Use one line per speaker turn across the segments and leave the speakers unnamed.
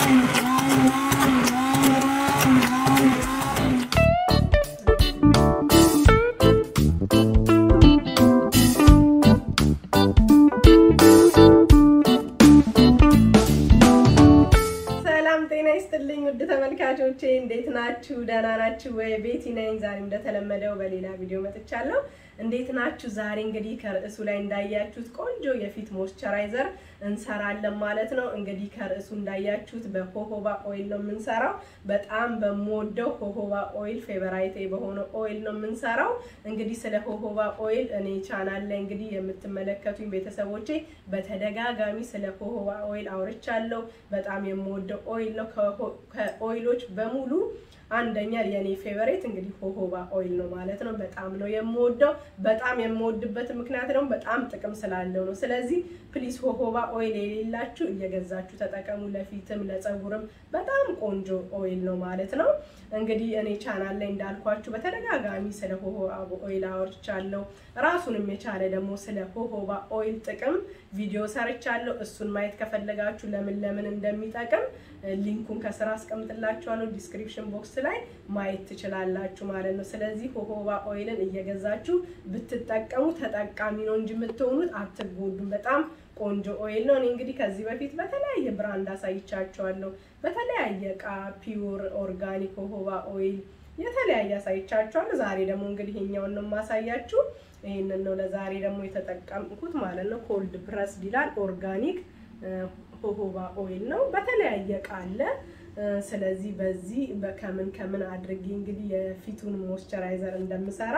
ሰላም ጤና ይስጥልኝ ውድ ተመልካቾቼ እንዴት ናችሁ? ደህና ናችሁ ወይ? ቤቲ ነኝ። ዛሬ እንደተለመደው በሌላ ቪዲዮ መጥቻለሁ። እንዴት ናችሁ? ዛሬ እንግዲህ ከርዕሱ ላይ እንዳያችሁት ቆንጆ የፊት ሞይስቸራይዘር እንሰራለን ማለት ነው። እንግዲህ ከርዕሱ እንዳያችሁት በሆሆባ ኦይል ነው የምንሰራው። በጣም በምወደው ሆሆባ ኦይል ፌቨራይቴ በሆነ ኦይል ነው የምንሰራው። እንግዲህ ስለ ሆሆባ ኦይል እኔ ቻናል ላይ እንግዲህ የምትመለከቱኝ ቤተሰቦቼ በተደጋጋሚ ስለ ሆሆባ ኦይል አውርቻለሁ። በጣም የምወደው ኦይል ነው። ከኦይሎች በሙሉ አንደኛ የኔ ፌቨሬት እንግዲህ ሆሆባ ኦይል ነው ማለት ነው። በጣም ነው የምወደው። በጣም የምወድበት ምክንያት ደግሞ በጣም ጥቅም ስላለው ነው። ስለዚህ ፕሊስ ሆሆባ ኦይል የሌላችሁ እየገዛችሁ ተጠቀሙ። ለፊትም ለፀጉርም በጣም ቆንጆ ኦይል ነው ማለት ነው። እንግዲህ እኔ ቻናል ላይ እንዳልኳችሁ በተደጋጋሚ ስለ ሆሆባ ኦይል አወርቻለሁ። ራሱንም የቻለ ደግሞ ስለ ሆሆባ ኦይል ጥቅም ቪዲዮ ሰርቻለሁ። እሱን ማየት ከፈለጋችሁ ለምን ለምን እንደሚጠቅም ሊንኩን ከስራ አስቀምጥላችኋለሁ ዲስክሪፕሽን ቦክስ ላይ ማየት ትችላላችሁ ማለት ነው። ስለዚህ ሆሆባ ኦይልን እየገዛችሁ ብትጠቀሙ ተጠቃሚ ነው እንጂ የምትሆኑት አትጎዱም። በጣም ቆንጆ ኦይል ነው። እኔ እንግዲህ ከዚህ በፊት በተለያየ ብራንድ አሳይቻችኋለሁ። በተለያየ እቃ ፒውር ኦርጋኒክ ሆሆባ ኦይል የተለያየ አሳይቻችኋለሁ። ዛሬ ደግሞ እንግዲህ ይሄኛውን ነው የማሳያችሁ። ይህንን ነው ለዛሬ ደግሞ የተጠቀምኩት ማለት ነው። ኮልድ ፕረስ ይላል ኦርጋኒክ ሆሆባ ኦይል ነው። በተለያየ እቃ አለ። ስለዚህ በዚህ ከምን ከምን አድርጌ እንግዲህ የፊቱን ሞይስቸራይዘር እንደምሰራ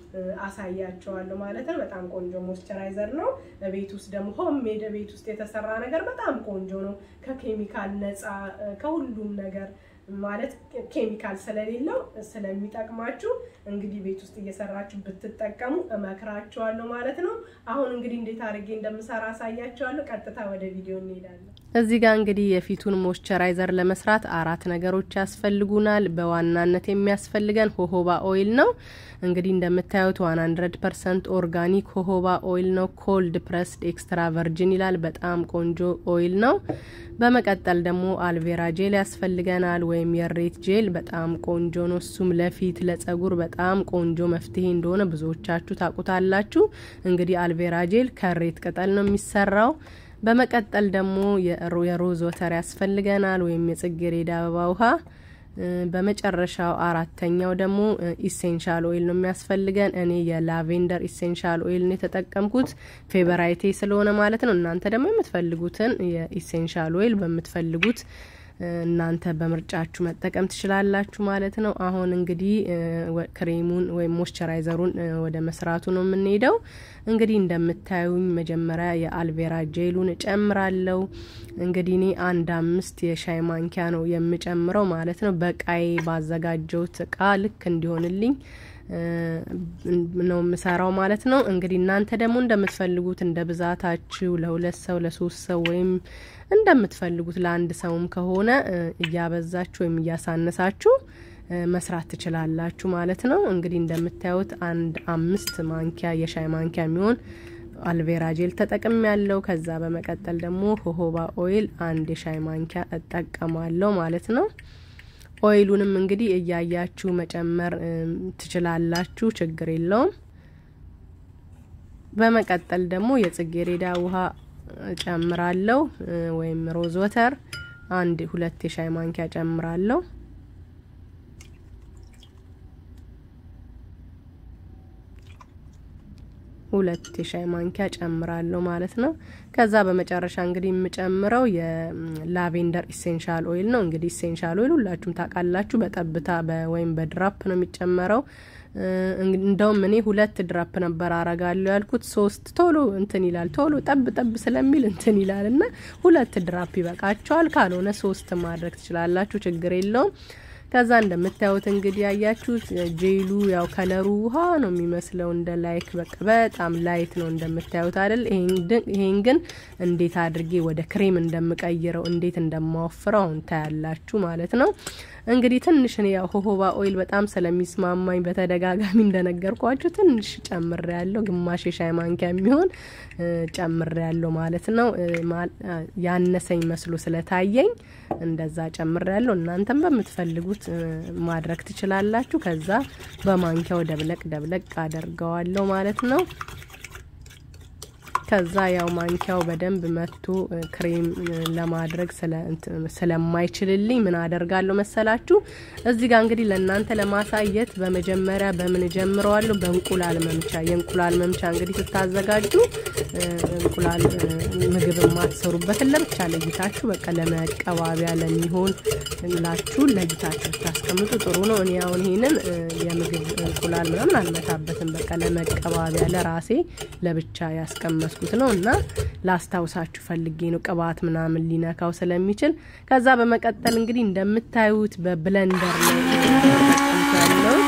አሳያቸዋለሁ ማለት ነው። በጣም ቆንጆ ሞይስቸራይዘር ነው። ቤት ውስጥ ደግሞ ሆም ሜድ ቤት ውስጥ የተሰራ ነገር በጣም ቆንጆ ነው። ከኬሚካል ነፃ ከሁሉም ነገር ማለት ኬሚካል ስለሌለው ስለሚጠቅማችሁ እንግዲህ ቤት ውስጥ እየሰራችሁ ብትጠቀሙ እመክራችኋለሁ ማለት ነው። አሁን እንግዲህ እንዴት አድርጌ እንደምሰራ አሳያችኋለሁ። ቀጥታ ወደ ቪዲዮ እንሄዳለን።
እዚህ ጋር እንግዲህ የፊቱን ሞይስቸራይዘር ለመስራት አራት ነገሮች ያስፈልጉናል። በዋናነት የሚያስፈልገን ሆሆባ ኦይል ነው። እንግዲህ እንደምታዩት ዋን ሀንድረድ ፐርሰንት ኦርጋኒክ ሆሆባ ኦይል ነው። ኮልድ ፕረስድ ኤክስትራ ቨርጅን ይላል። በጣም ቆንጆ ኦይል ነው። በመቀጠል ደግሞ አልቬራ ጄል ያስፈልገናል፣ ወይም የሬት ጄል በጣም ቆንጆ ነው። እሱም ለፊት ለጸጉር በጣም ቆንጆ መፍትሄ እንደሆነ ብዙዎቻችሁ ታውቁታላችሁ። እንግዲህ አልቬራ ጄል ከሬት ቅጠል ነው የሚሰራው። በመቀጠል ደግሞ የሮዝ ወተር ያስፈልገናል ወይም የጽጌረዳ አበባ ውሃ። በመጨረሻው አራተኛው ደግሞ ኢሴንሻል ኦይል ነው የሚያስፈልገን። እኔ የላቬንደር ኢሴንሻል ኦይል ነው የተጠቀምኩት ፌቨራይቴ ስለሆነ ማለት ነው። እናንተ ደግሞ የምትፈልጉትን የኢሴንሻል ኦይል በምትፈልጉት እናንተ በምርጫችሁ መጠቀም ትችላላችሁ ማለት ነው። አሁን እንግዲህ ክሬሙን ወይም ሞይስቸራይዘሩን ወደ መስራቱ ነው የምንሄደው። እንግዲህ እንደምታዩኝ መጀመሪያ የአልቬራ ጄሉን እጨምራለሁ። እንግዲህ እኔ አንድ አምስት የሻይ ማንኪያ ነው የምጨምረው ማለት ነው። በቃይ ባዘጋጀውት እቃ ልክ እንዲሆንልኝ ነው የምሰራው ማለት ነው። እንግዲህ እናንተ ደግሞ እንደምትፈልጉት እንደ ብዛታችሁ ለሁለት ሰው ለሶስት ሰው ወይም እንደምትፈልጉት ለአንድ ሰውም ከሆነ እያበዛችሁ ወይም እያሳነሳችሁ መስራት ትችላላችሁ ማለት ነው። እንግዲህ እንደምታዩት አንድ አምስት ማንኪያ የሻይ ማንኪያ የሚሆን አልቬራ ጄል ተጠቅም ያለው። ከዛ በመቀጠል ደግሞ ሆሆባ ኦይል አንድ የሻይ ማንኪያ እጠቀማለሁ ማለት ነው። ኦይሉንም እንግዲህ እያያችሁ መጨመር ትችላላችሁ፣ ችግር የለውም። በመቀጠል ደግሞ የጽጌረዳ ውሃ ጨምራለሁ ወይም ሮዝ ወተር አንድ ሁለት የሻይ ማንኪያ ጨምራለሁ። ሁለት የሻይ ማንኪያ ጨምራለሁ ማለት ነው። ከዛ በመጨረሻ እንግዲህ የምጨምረው የላቬንደር ኢሴንሻል ኦይል ነው። እንግዲህ ኢሴንሻል ኦይል ሁላችሁም ታውቃላችሁ፣ በጠብታ ወይም በድራፕ ነው የሚጨመረው። እንደውም እኔ ሁለት ድራፕ ነበር አረጋለሁ ያልኩት፣ ሶስት ቶሎ እንትን ይላል፣ ቶሎ ጠብ ጠብ ስለሚል እንትን ይላል እና ሁለት ድራፕ ይበቃቸዋል። ካልሆነ ሶስት ማድረግ ትችላላችሁ፣ ችግር የለውም። ከዛ እንደምታዩት እንግዲህ ያያችሁት ጄሉ ያው ከለሩ ውሃ ነው የሚመስለው እንደ ላይክ በቃ በጣም ላይት ነው እንደምታዩት አይደል? ይሄን ግን እንዴት አድርጌ ወደ ክሬም እንደምቀይረው እንዴት እንደማወፍረው አሁን ታያላችሁ ማለት ነው። እንግዲህ ትንሽ እኔ ያው ሆሆባ ኦይል በጣም ስለሚስማማኝ በተደጋጋሚ እንደነገርኳችሁ ትንሽ ጨምር ያለው ግማሽ የሻይ ማንኪያ የሚሆን ጨምር ያለው ማለት ነው። ያነሰኝ መስሎ ስለታየኝ እንደዛ ጨምር ያለው። እናንተም በምትፈልጉት ማድረግ ትችላላችሁ። ከዛ በማንኪያው ደብለቅ ደብለቅ አደርገዋለሁ ማለት ነው። ከዛ ያው ማንኪያው በደንብ መቶ ክሬም ለማድረግ ስለማይችልልኝ ምን አደርጋለሁ መሰላችሁ? እዚህ ጋር እንግዲህ ለእናንተ ለማሳየት በመጀመሪያ በምን ጀምረዋለሁ? በእንቁላል መምቻ። የእንቁላል መምቻ እንግዲህ ስታዘጋጁ እንቁላል ምግብ የማትሰሩበትን ለብቻ ለይታችሁ በቃ ለመቀባቢያ ለሚሆን ላችሁ ለይታችሁ ታስቀምጡ ጥሩ ነው። እኔ አሁን ይሄንን የምግብ እንቁላል ምናምን አልመታበትም። በቃ ለመቀባቢያ ለራሴ ለብቻ ያስቀመጥኩት ነው እና ላስታውሳችሁ ፈልጌ ነው ቅባት ምናምን ሊነካው ስለሚችል። ከዛ በመቀጠል እንግዲህ እንደምታዩት በብለንደር ነው ያለው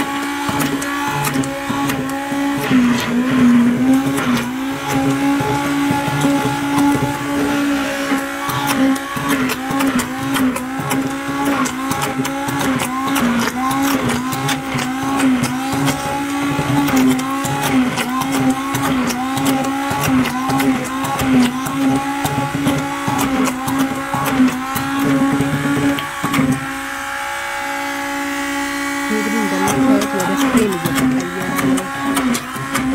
እንግዲህ እንደምታዩት ወደ ክሬም እየተቀየረ ነው።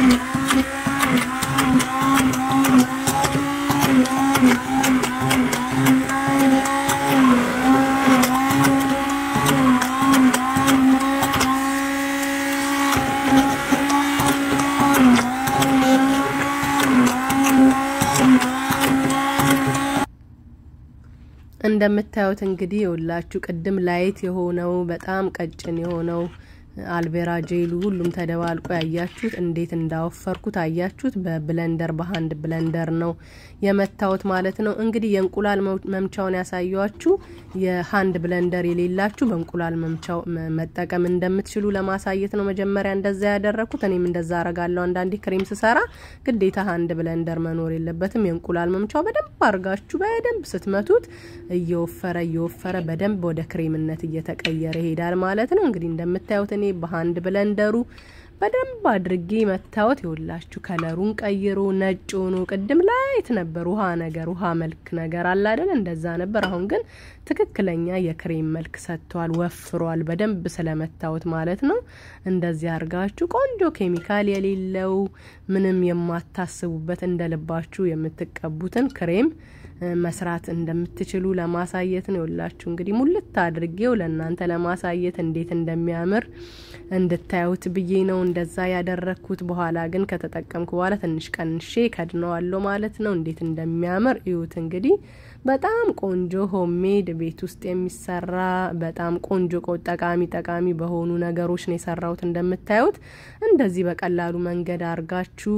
እንደምታዩት እንግዲህ የሁላችሁ ቅድም ላይት የሆነው በጣም ቀጭን የሆነው አልቤራ ጄሉ ሁሉም ተደባልቆ ያያችሁት እንዴት እንዳወፈርኩት አያችሁት። በብለንደር በሀንድ ብለንደር ነው የመታወት ማለት ነው። እንግዲህ የእንቁላል መምቻውን ያሳያችሁ የሀንድ ብለንደር የሌላችሁ በእንቁላል መምቻው መጠቀም እንደምትችሉ ለማሳየት ነው መጀመሪያ እንደዛ ያደረግኩት። እኔም እንደዛ አረጋለሁ። አንዳንዴ ክሬም ስሰራ ግዴታ ሀንድ ብለንደር መኖር የለበትም። የእንቁላል መምቻው በደንብ አርጋችሁ በደንብ ስትመቱት እየወፈረ እየወፈረ በደንብ ወደ ክሬምነት እየተቀየረ ይሄዳል ማለት ነው። እንግዲህ እንደምታዩት እኔ በሀንድ ብለንደሩ በደንብ አድርጌ መታወት ይውላችሁ ከለሩን ቀይሮ ነጭ ሆኖ ቅድም ላይት ነበር ውሃ ነገር ውሃ መልክ ነገር አለ አይደል? እንደዛ ነበር። አሁን ግን ትክክለኛ የክሬም መልክ ሰጥቷል፣ ወፍሯል። በደንብ ስለመታወት ማለት ነው። እንደዚህ አርጋችሁ ቆንጆ ኬሚካል የሌለው ምንም የማታስቡበት እንደ ልባችሁ የምትቀቡትን ክሬም መስራት እንደምትችሉ ለማሳየት ነው። ይላችሁ እንግዲህ ሙልት አድርጌው ለእናንተ ለማሳየት እንዴት እንደሚያምር እንድታዩት ብዬ ነው እንደዛ ያደረግኩት። በኋላ ግን ከተጠቀምኩ በኋላ ትንሽ ቀንሼ ከድነዋለሁ ማለት ነው። እንዴት እንደሚያምር እዩት እንግዲህ በጣም ቆንጆ ሆሜድ ቤት ውስጥ የሚሰራ በጣም ቆንጆ ጠቃሚ ጠቃሚ በሆኑ ነገሮች ነው የሰራሁት። እንደምታዩት እንደዚህ በቀላሉ መንገድ አርጋችሁ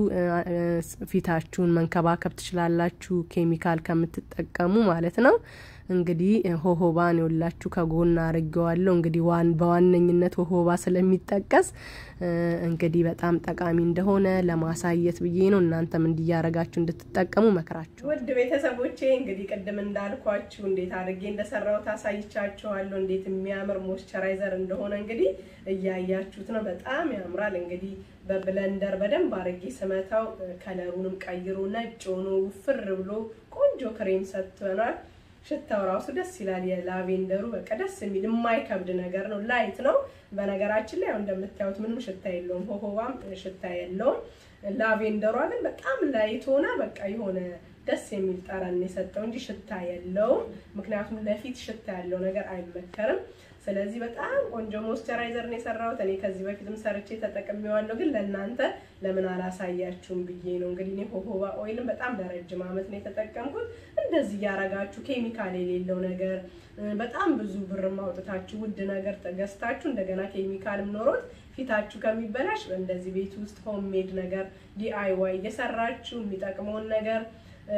ፊታችሁን መንከባከብ ትችላላችሁ፣ ኬሚካል ከምትጠቀሙ ማለት ነው። እንግዲህ ሆሆባን የወላችሁ ከጎን አርጌዋለሁ። እንግዲህ ዋን በዋነኝነት ሆሆባ ስለሚጠቀስ እንግዲህ በጣም ጠቃሚ እንደሆነ ለማሳየት ብዬ ነው። እናንተም እንዲያረጋችሁ እንድትጠቀሙ መክራችሁ።
ውድ ቤተሰቦቼ እንግዲህ ቅድም እንዳልኳችሁ እንዴት አድርጌ እንደሰራው ታሳይቻችኋለሁ። እንዴት የሚያምር ሞይስቸራይዘር እንደሆነ እንግዲህ እያያችሁት ነው። በጣም ያምራል። እንግዲህ በብለንደር በደንብ አድርጌ ስመታው ከለሩንም ቀይሮ ነጭ ሆኖ ውፍር ብሎ ቆንጆ ክሬም ሰጥቶናል። ሽታው ራሱ ደስ ይላል። የላቬንደሩ በቃ ደስ የሚል የማይከብድ ነገር ነው። ላይት ነው። በነገራችን ላይ ያው እንደምታዩት ምንም ሽታ የለውም። ሆሆባም ሽታ የለውም። ላቬንደሯ ግን በጣም ላይት ሆና በቃ የሆነ ደስ የሚል ጠረን የሰጠው እንጂ ሽታ የለውም። ምክንያቱም ለፊት ሽታ ያለው ነገር አይመከርም። ስለዚህ በጣም ቆንጆ ሞይስቸራይዘር ነው የሰራሁት። እኔ ከዚህ በፊትም ሰርቼ ተጠቅሜዋለሁ፣ ግን ለእናንተ ለምን አላሳያችሁም ብዬ ነው። እንግዲህ እኔ ሆሆባ ኦይልም በጣም ለረጅም ዓመት ነው የተጠቀምኩት። እንደዚህ እያረጋችሁ ኬሚካል የሌለው ነገር በጣም ብዙ ብር ማውጥታችሁ ውድ ነገር ገዝታችሁ እንደገና ኬሚካልም ኖሮት ፊታችሁ ከሚበላሽ እንደዚህ ቤት ውስጥ ሆምሜድ ነገር ዲአይዋይ እየሰራችሁ የሚጠቅመውን ነገር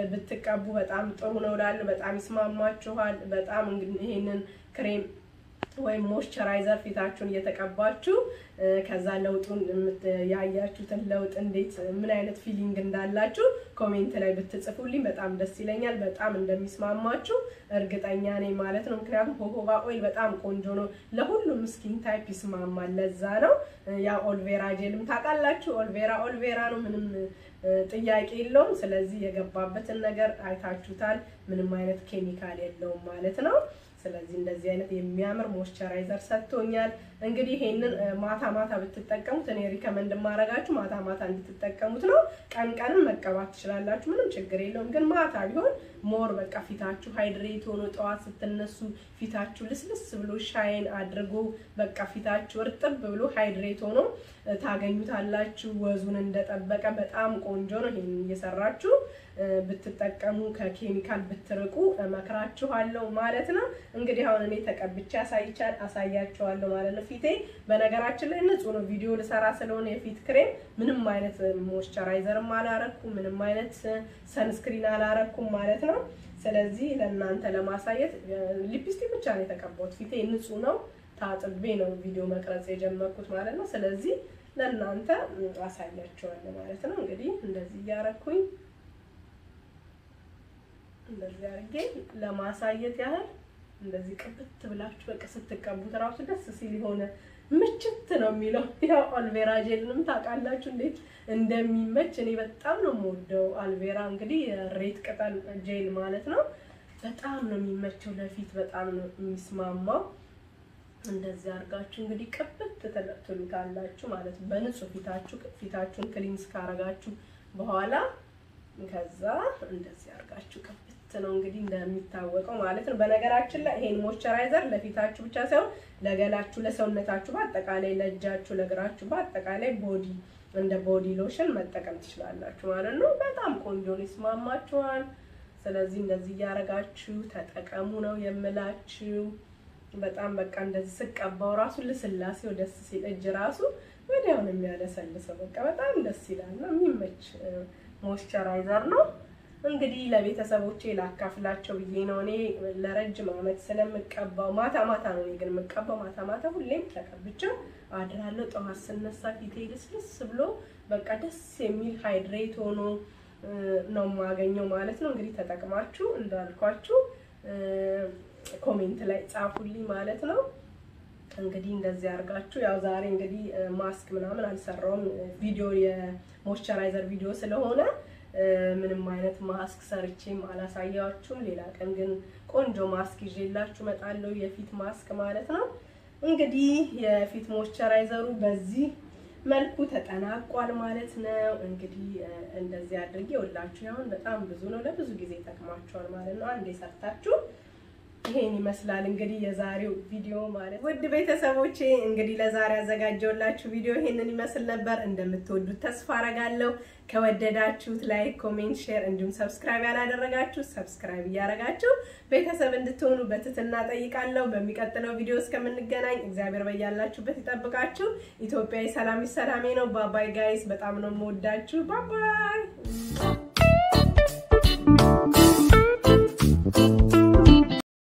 ብትቀቡ በጣም ጥሩ ነው እላለሁ። በጣም ይስማማችኋል። በጣም ይሄንን ክሬም ወይም ሞይስቸራይዘር ፊታችሁን እየተቀባችሁ ከዛ ለውጡን ያያችሁትን ለውጥ እንዴት ምን አይነት ፊሊንግ እንዳላችሁ ኮሜንት ላይ ብትጽፉልኝ በጣም ደስ ይለኛል። በጣም እንደሚስማማችሁ እርግጠኛ ነኝ ማለት ነው። ምክንያቱም ሆሆባ ኦይል በጣም ቆንጆ ነው፣ ለሁሉም ስኪን ታይፕ ይስማማል። ለዛ ነው ያ ኦልቬራ ጄልም ታውቃላችሁ፣ ኦልቬራ ኦልቬራ ነው፣ ምንም ጥያቄ የለውም። ስለዚህ የገባበትን ነገር አይታችሁታል። ምንም አይነት ኬሚካል የለውም ማለት ነው። ስለዚህ እንደዚህ አይነት የሚያምር ሞይስቸራይዘር ሰጥቶኛል። እንግዲህ ይሄንን ማታ ማታ ብትጠቀሙት እኔ ሪከመንድ ማረጋችሁ ማታ ማታ እንድትጠቀሙት ነው። ቀን ቀንም መቀባት ትችላላችሁ፣ ምንም ችግር የለውም። ግን ማታ ቢሆን ሞር በቃ ፊታችሁ ሃይድሬት ሆኖ ጠዋት ስትነሱ ፊታችሁ ልስልስ ብሎ ሻይን አድርጎ በቃ ፊታችሁ እርጥብ ብሎ ሃይድሬት ሆኖ ታገኙታላችሁ። ወዙን እንደጠበቀ በጣም ቆንጆ ነው። ይሄን እየሰራችሁ ብትጠቀሙ ከኬሚካል ብትርቁ እመክራችኋለሁ ማለት ነው። እንግዲህ አሁን እኔ ተቀብቼ አሳይቻል አሳያችኋለሁ ማለት ነው። ፊቴ በነገራችን ላይ ንጹህ ነው። ቪዲዮ ልሰራ ስለሆነ የፊት ክሬም ምንም አይነት ሞይስቸራይዘርም አላረኩም፣ ምንም አይነት ሰንስክሪን አላረኩም ማለት ነው። ስለዚህ ለእናንተ ለማሳየት ሊፕስቲክ ብቻ ነው የተቀባሁት። ፊቴ ንጹህ ነው። ታጥቤ ነው ቪዲዮ መቅረጽ የጀመርኩት ማለት ነው። ስለዚህ ለእናንተ አሳያችኋለሁ ማለት ነው። እንግዲህ እንደዚህ እያረኩኝ እንደዚህ አድርጌ ለማሳየት ያህል እንደዚህ ቅብት ብላችሁ በቃ ስትቀቡት እራሱ ደስ ሲል የሆነ ምችት ነው የሚለው። ያው አልቬራ ጄልንም ታውቃላችሁ እንዴት እንደሚመች እኔ በጣም ነው የምወደው። አልቬራ እንግዲህ ሬት ቅጠል ጄል ማለት ነው። በጣም ነው የሚመቸው ለፊት በጣም ነው የሚስማማው። እንደዚህ አድርጋችሁ እንግዲህ ቅብት ትሉታላችሁ ማለት ነው። በንጹህ ፊታችሁ ፊታችሁን ክሊንስ ካረጋችሁ በኋላ ከዛ እንደዚህ አድርጋችሁ ቅብት ነው እንግዲህ እንደሚታወቀው ማለት ነው። በነገራችን ላይ ይሄን ሞይስቸራይዘር ለፊታችሁ ብቻ ሳይሆን ለገላችሁ፣ ለሰውነታችሁ በአጠቃላይ ለእጃችሁ፣ ለእግራችሁ በአጠቃላይ ቦዲ እንደ ቦዲ ሎሽን መጠቀም ትችላላችሁ ማለት ነው። በጣም ቆንጆ ነው፣ ይስማማችኋል። ስለዚህ እንደዚህ እያደረጋችሁ ተጠቀሙ ነው የምላችሁ። በጣም በቃ እንደዚህ ስቀባው ራሱ ልስላሴው ደስ ሲል እጅ ራሱ ወዲያው ነው የሚያለሰልሰው። በቃ በጣም ደስ ይላል ነው የሚመች ሞይስቸራይዘር ነው። እንግዲህ ለቤተሰቦቼ ላካፍላቸው ብዬ ነው። እኔ ለረጅም ዓመት ስለምቀባው ማታ ማታ ነው እኔ ግን የምቀባው ማታ ማታ ሁሌም ተቀብቼው አድራለሁ። ጠዋት ስነሳ ፊቴ ልስልስ ብሎ በቃ ደስ የሚል ሃይድሬት ሆኖ ነው የማገኘው ማለት ነው። እንግዲህ ተጠቅማችሁ እንዳልኳችሁ ኮሜንት ላይ ጻፉልኝ ማለት ነው። እንግዲህ እንደዚህ አድርጋችሁ ያው ዛሬ እንግዲህ ማስክ ምናምን አልሰራውም ቪዲዮ የሞይስቸራይዘር ቪዲዮ ስለሆነ ምንም አይነት ማስክ ሰርቼም አላሳያችሁም። ሌላ ቀን ግን ቆንጆ ማስክ ይዤላችሁ እመጣለሁ፣ የፊት ማስክ ማለት ነው። እንግዲህ የፊት ሞይስቸራይዘሩ በዚህ መልኩ ተጠናቋል ማለት ነው። እንግዲህ እንደዚህ አድርጌ ሁላችሁ ያሁን በጣም ብዙ ነው፣ ለብዙ ጊዜ ይጠቅማችኋል ማለት ነው። አንዴ ሰርታችሁ ይሄን ይመስላል እንግዲህ የዛሬው ቪዲዮ ማለት ውድ ቤተሰቦቼ እንግዲህ ለዛሬ ያዘጋጀውላችሁ ቪዲዮ ይሄንን ይመስል ነበር። እንደምትወዱት ተስፋ አረጋለሁ። ከወደዳችሁት ላይክ፣ ኮሜንት፣ ሼር እንዲሁም ሰብስክራይብ ያላደረጋችሁ ሰብስክራይብ እያደረጋችሁ ቤተሰብ እንድትሆኑ በትህትና ጠይቃለሁ። በሚቀጥለው ቪዲዮ እስከምንገናኝ እግዚአብሔር በያላችሁበት ይጠብቃችሁ። ኢትዮጵያዊ ሰላም ሰላሜ ነው። ባባይ ጋይስ፣ በጣም ነው የምወዳችሁ። ባባይ